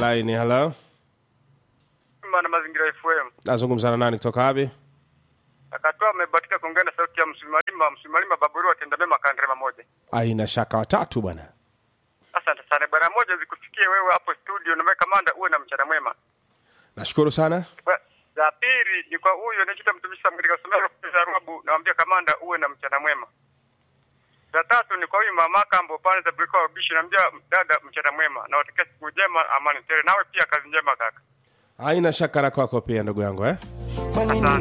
line. Hello, na mazingira FM. nazungumza na nani kutoka wapi? Akatoa amebatika kuongea na sauti ya Msimalima, Msimalima Baburu atenda mema kandrema moja. Aina shaka watatu bwana. Asante sana bwana, moja zikufikie wewe hapo studio na kamanda, uwe na mchana mwema. Nashukuru sana. Ba- Za pili ni kwa huyo anachita mtumishi katika somero za Ruabu, naambia kamanda, uwe na mchana mwema. Za tatu ni kwa huyu mama Kambo pale za Briko Bishi, naambia dada, mchana mwema na watakia siku njema, amani tele. Nawe pia kazi njema kaka. Aina shaka na kwako pia ndugu yangu eh? Kwa nini